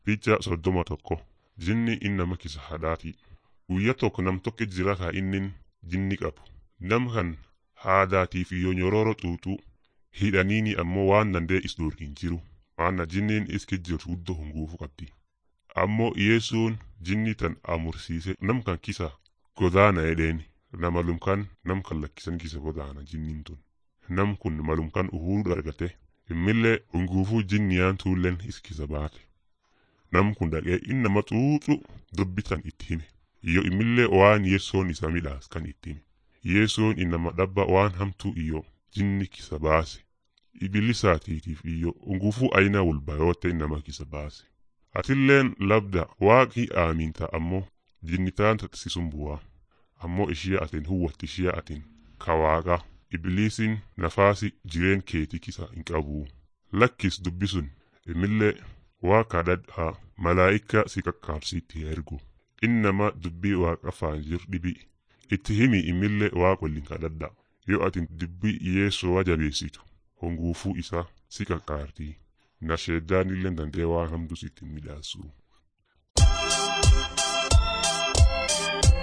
Picha soddoma tokko jinni innama kisa hadhaati. Guyya tokko nam tokko jira kaa innin jinni qabu. Nam kan haadaatiif yoo nyororo xuuxuu hidhaniini ammoo waan dandee is hin jiru. Maanna jinniin iski jirtu guddoo hunguufu qabdi. Ammoo Yesuun jinni tan amursiise nam kan kisa godaana edheeni. Nama lumkan nam kan lakkisan kisa godaana jinniin tun. Nam kun malumkan uhuruu argate. Immillee hunguufuu jinniyaan tuulleen iskisa baate. Nam kun dhaqee innama xuuxu dubbitan itti hime. Iyyo immillee waan yeessoon isa midhaas kan itti hime. Yeessoon innama dhabba waan hamtuu iyyo jinni kisa baase. Ibilisaatiitiif iyyo hunguufuu ayina walbayootte innama kisa baase. Atilleen labda waaqii aaminta ammoo jinni taanta sisun bu'aa. Ammoo ishee atin huwwatti ishee atin kawaaqa. Ibliisiin nafaasi jireen keetii kisa hin qabu. Lakkis dubbisun imillee waa kadhadhaa malaa'ika si qaqqaabsiitti ergu. Innama dubbii waaqa faan jir dhibi. Itti himi imillee waaqa waliin kadhadhaa. Yoo atin dubbii yeessoo jabeessitu honguufuu isaa si qaqqaartii. Nasheeddaan illee dandee waan hamtuu sitti midhaasu.